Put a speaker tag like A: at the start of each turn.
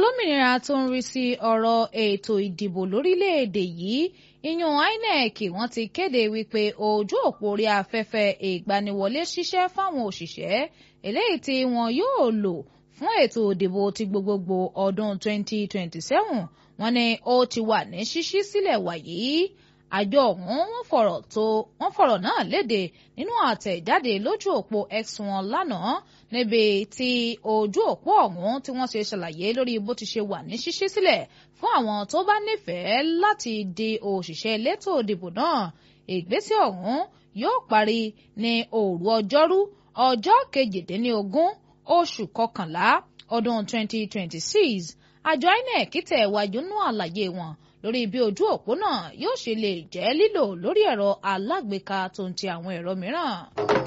A: olómìnira tó ń rí sí ọ̀rọ̀ ètò ìdìbò lórílẹ̀‐èdè yìí ìyún INEC wọ́n ti kéde wípé ojú òpó orí afẹ́fẹ́ ìgbaniwọlé ṣiṣẹ́ fáwọn òṣìṣẹ́ eléyìí tí wọn yóò lò fún ètò ìdìbò ti gbogbogbò ọdún 2027 wọ́n ní ó ti wà ní ṣíṣí sílẹ̀ wàyí àjọ ọ̀hún wọ́n fọ̀rọ̀ tó wọ́n fọ̀rọ̀ náà léde nínú àtẹ̀jáde lójú òpó X wọn lánàá níbi tí ojú òpó ọ̀hún tí wọ́n ṣe ṣàlàyé lórí bó ti ṣe wà ní ṣíṣí sílẹ̀ fún àwọn tó bá nífẹ̀ẹ́ láti di òṣìṣẹ́ elétò ìdìbò náà ìgbésẹ̀ ọ̀hún yóò parí ní òru ọjọ́rú ọjọ́ kejìdínlógún oṣù kọkànlá ọdún 2026 àjọ INEC tẹ̀ wájú nú àlàyé wọn lórí bí ojú òpó náà yóò ṣe lè jẹ́ lílò lórí ẹ̀rọ alágbèéká tó ń ti àwọn ẹ̀rọ mìíràn.